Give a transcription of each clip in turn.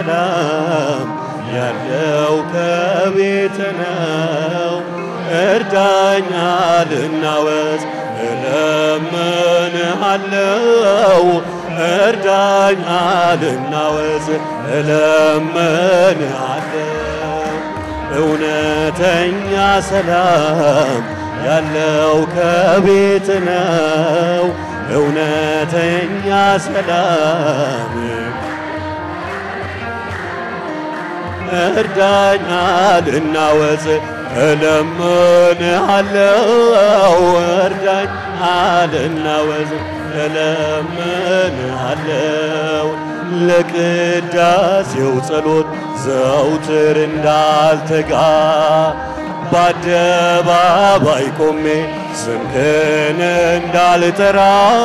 ሰላም ያለው ከቤት ነው። እርዳኛ ልናወዝ እለምንሃለው እርዳኛ ልናወዝ እለምንሃለው እውነተኛ ሰላም ያለው ከቤት ነው። እውነተኛ ሰላም እርዳኛ ልናወዝ እለምንሃለው እርዳኛ ልናወዝ እለምንሃለው ለቅዳሴው ጸሎት ዘውትር እንዳልተጋ በአደባባይ ቆሜ ስምህን እንዳልጠራ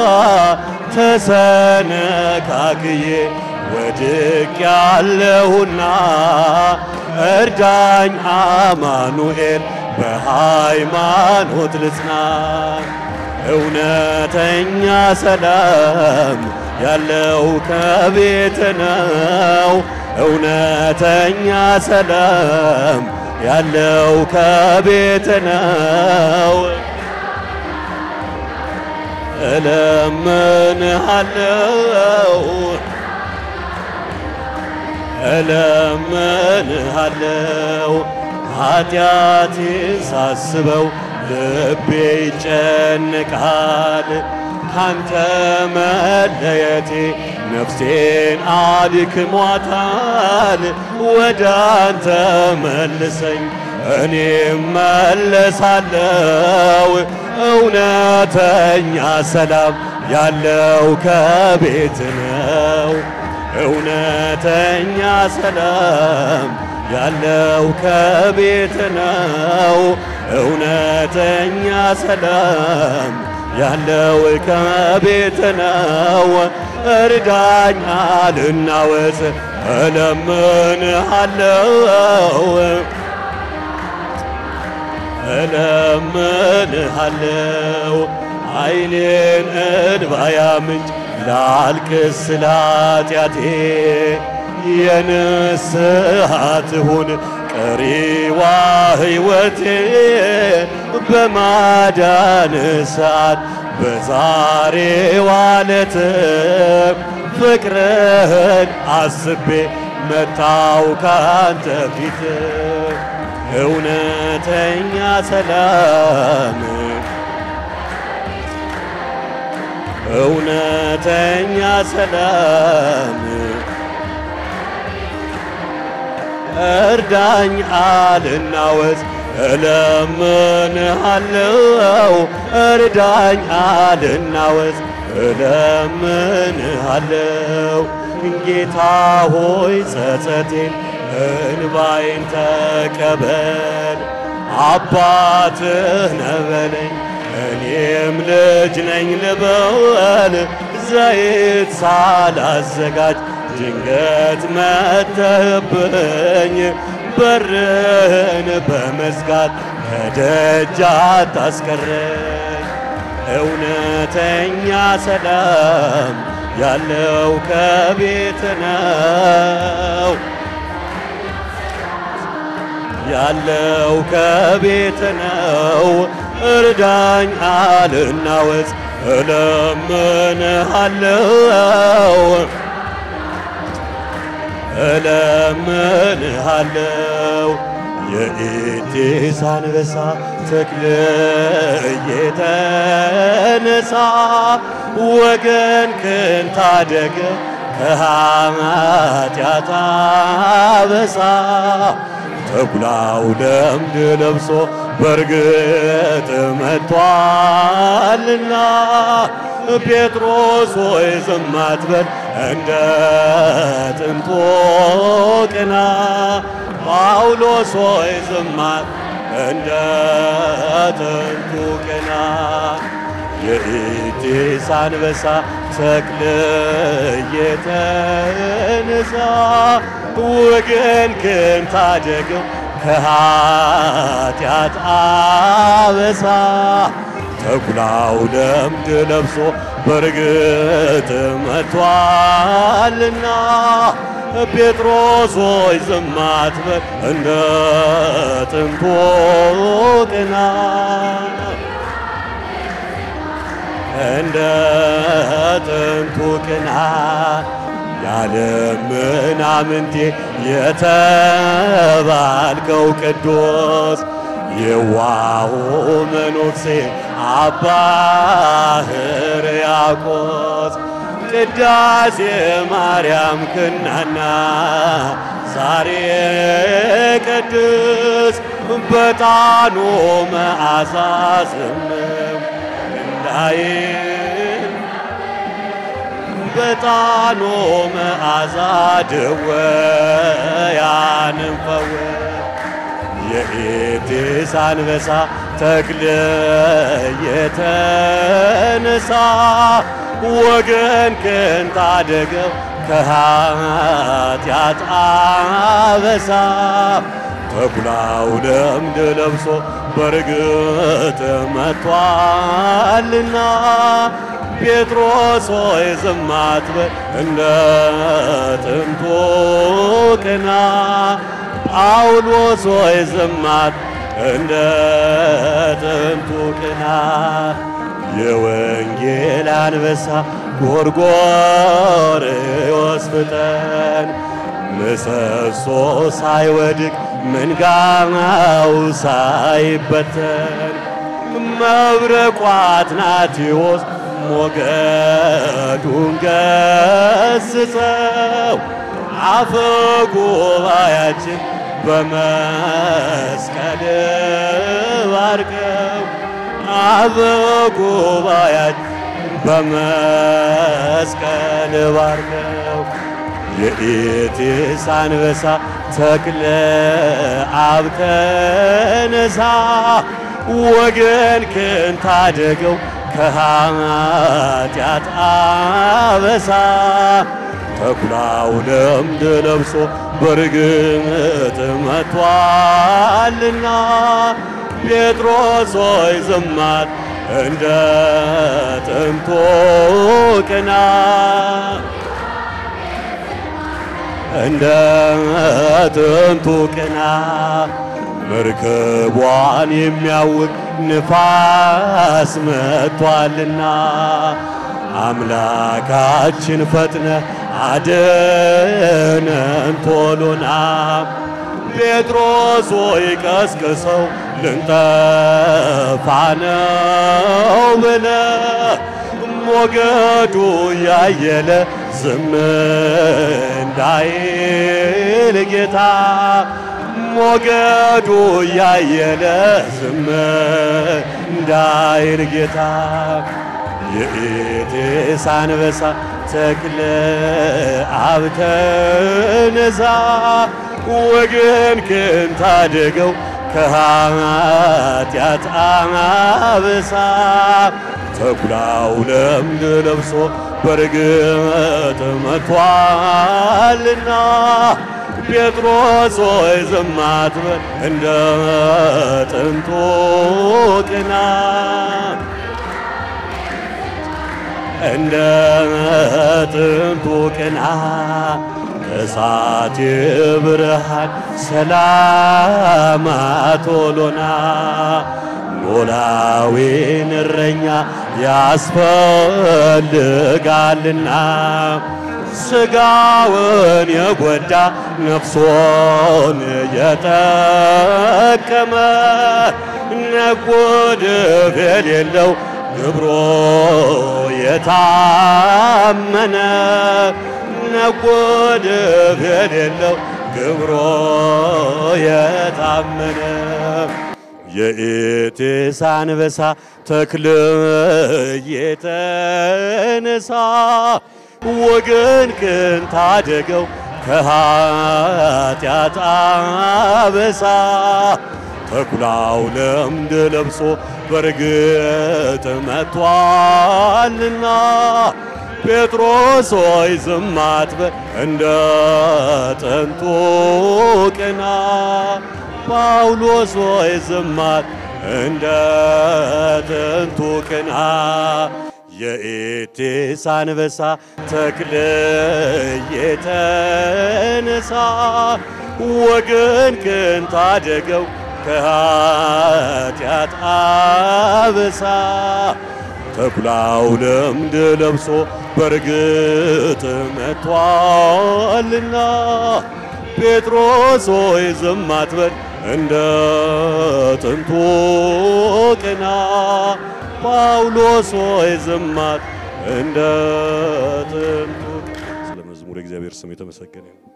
ተሰነካክዬ ወድቅ ያለሁና እርዳኝ አማኑኤል በሃይማኖት ልጽና። እውነተኛ ሰላም ያለው ከቤት ነው። እውነተኛ ሰላም ያለው ከቤት ነው። እለምንሃለው እለምንሃለው ኃጢአቴን ሳስበው ልቤ ይጨነቃል። ካንተ መለየቴ ነፍሴን አድክሟታል። ወደ አንተ መልሰኝ እኔም መለሳለው። እውነተኛ ሰላም ያለው ከቤት ነው። እውነተኛ ሰላም ያለው ከቤት ነው። እውነተኛ ሰላም ያለው ከቤት ነው። እርዳኝ ልናወዝ እለምንሃለው እለምንሃለው ኃይሌን እንባያ ምንጭ ላልቅስ ስለ ኃጢአቴ የንስሐ ትሁን ቀሪዋ ሕይወቴ በማዳን ሰዓት በዛሬዋ ዕለት ፍቅርህን አስቤ መታው ካንተ ፊት እውነተኛ ሰላም እውነተኛ ሰላም እርዳኝ አልናወዝ እለምንሃለው እርዳኝ አልናወዝ እለምንሃለው ጌታ ሆይ ጸጸቴን እንባዬን ተቀበል አባትህ ነበለኝ እኔም ልጅ ነኝ ልበል ዘይት ሳላዘጋጅ ድንገት መተህብኝ በርህን በመዝጋት ከደጅ አታስቀረኝ። እውነተኛ ሰላም ያለው ከቤት ነው ያለው ከቤት ነው። እርዳኝ አልናወዝ እለምንሃለው እለምንሃለው የኢቴስ አንበሳ ተክለ የተነሳ ወገን ክን ታደገ ከኃጢአት አበሳ ተኩላው ለምድ ለብሶ በርግጥ መጥቷልና ጴጥሮስ ሆይ ዝም አትበል እንደ ጥንቶ ቅና። ጳውሎስ ሆይ ዝም እንደ ጥንቱ ቅና። የኢቴስ አንበሳ ተክለ የተነሳ ወገን ክን ታደገው ከኃጢአት አበሳ ተኩላው ለምድ ለብሶ በርግጥ መጥቷልና ጴጥሮስ ሆይ ዝም አትበል እንደ ጥንቱ ቅና እንደ ጥንቱ ቅና ያለ ምናምንቴ የተባልከው ቅዱስ የዋሁ መነኩሴ አባ ሕርያቆስ ቅዳሴ ማርያም ክናና ዛሬ ቅድስ በጣኑ መዓዛ ዝምም እንዳይል በጣኑ መዓዛ ድወያንን ፈወስ የኤዴስ አንበሳ ተክለ የተነሳ ወገን ክን ታደገው ከኃጢአት አበሳ ተኩላው ለምድ ለብሶ በርግጥ መጥቷልና ጴጥሮስ ሆይ ዝም አትበል እንደ ጥንቱ ቅና ጳውሎስ ሆይ ዝም አትበል እንደ ጥንቱ ቅና የወንጌል አንበሳ ጎርጎርዮስ ፍጠን ምሰሶ ሳይወድቅ መንጋው ሳይበተን መብረቁ አትናቴዎስ ሞገዱን ገስጸው አፈ ጉባኤያችን በመስቀል ባርከው አፈ ጉባኤያችን በመስቀል ባርከው የኢቴስ አንበሳ ተክለ አብ ተነሳ ወገን ክን ታደገው ከኃጢአት አበሳ ተኩላው ለምድ ለብሶ በርግጥ መጥቷልና ጴጥሮስ ሆይ ዝም አትበል እንደ ጥንቱ ቅና እንደ ጥንቱ ቅና መርከቧን የሚያውቅ ንፋስ መጥቷልና አምላካችን ፈጥነ አድነን ቶሎና ጴጥሮስ ሆይ ቀስቅሰው ልንጠፋ ነው ብለ ሞገዱ ያየለ ዝም እንዳይል ጌታ ሞገዱ ያየለ ዝም እንዳይል ጌታ የኤቴስ አንበሳ ተክለ አብ ተነሳ ወገን ክን ታደገው ከኃጢአት አበሳ ተኩላው ለምድ ለብሶ በርግጥ መጥቷልና ጴጥሮስ ሆይ ዝም አትበል እንደ ጥንቱ ቅና እንደ ጥንቱ ቅና እሳት ብርሃን ሰላም ቶሎና ኖላዊን እረኛ ያስፈልጋልና ስጋውን የጎዳ ነፍሶን የጠቀመ ነጎድፍ የሌለው ግብሮ የታመነ ነጎድፍ የሌለው ግብሮ የታመነ የኤቴስ አንበሳ ተክለ የተነሳ ወገን ክን ታደገው ከኃጢአት አበሳ ተኩላው ለምድ ለብሶ በርግጥ መጥቷልና ጴጥሮስ ሆይ ዝም አትበል እንደ ጥንቱ ቅና ጳውሎስ ሆይ ዝም አትበል እንደ ጥንቱ ቅና የኤቴስ አንበሳ ተክለ የተነሳ ወገን ክን ታደገው ከኃጢአት አበሳ ተኩላው ለምድ ለብሶ በርግጥ መጥቷልና ጴጥሮስ ሆይ ዝም አትበል እንደ ጥንቱ ቅና ጳውሎስ ሆይ ዝም አት እንደ ጥንቱ ስለ መዝሙር እግዚአብሔር ስም የተመሰገነ ይሁን።